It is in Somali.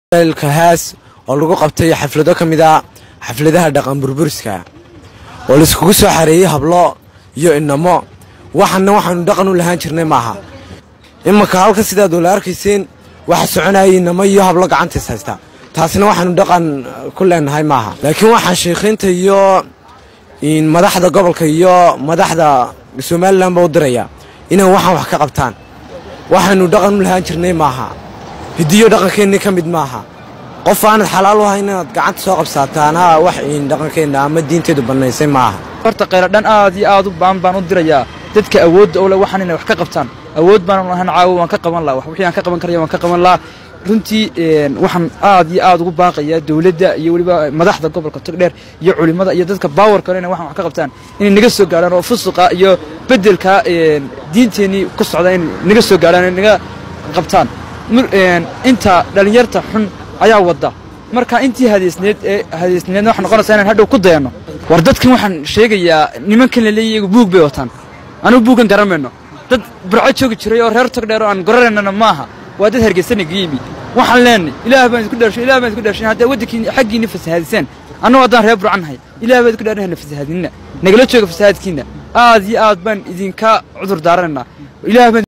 kahaas oo lagu qabtay xaflado ka mid a xafladaha dhaqan burburiska oo laiskugu soo xareeyey hablo iyo inamo waxana waxaanu dhaqan u lahaan jirnay maaha imanka halka sidaad wala arkayseen waxa soconayay inamo iyo hablo gacantiis haysta taasina waxaanu dhaqan ku leenahay maaha laakiin waxaan sheikhiinta iyo madaxda gobolka iyo madaxda somalilanba u diraya inay waxaan wax ka qabtaan waxaanu dhaqan u lahaan jirnay maaha hidiyo dhaqankeennii ka mid maaha qof aanad xalaal u ahay inaad gacanta soo qabsaataana wax dhaqankeenna ama diinteedu bannaysay maaha horta khayradhan aad iyo aad u baan baan u dirayaa dadka awoodda ole waxaan inay wax ka qabtaan awood baanan lahan caawo waan ka qaban laha wixii aan ka qaban karaya waan ka qaban lahaa runtii waxaan aad iyo aad ugu baaqayaa dowladda iyo weliba madaxda gobolka togdheer iyo culimmada iyo dadka baawarka ole inay waxaan wax ka qabtaan inay naga soo gaarhaan oo fusuqa iyo beddelka diinteennii ku socda inay naga soo gaarhaan inay naga qabtaan inta dhallinyarta xun ayaa wadda marka intii hadaysneed ee hadaysneedna waxay noqonaysaa inaan hadhow ku dayanno war dadkan waxaan sheegayaa nimankan la leeyahy iyagu buug bay wataan anugu buuggan garan mayno dad burco joogi jiray oo reer togdheer oo aan goranaynana maaha waa dad hargeysana ga yimi waxaan leenay ilaah baan isku dharshay ilaah baan isku dharshay haddaa waddankiin xaggiinna fasahaadiseen annagu haddaan reer burcan nahay ilaah baan isku dhaarnay hana fasahaadinina nagala jooga fasahaadkiinna aad iyo aad baan idinka cudur daaranaynaa ilaah baan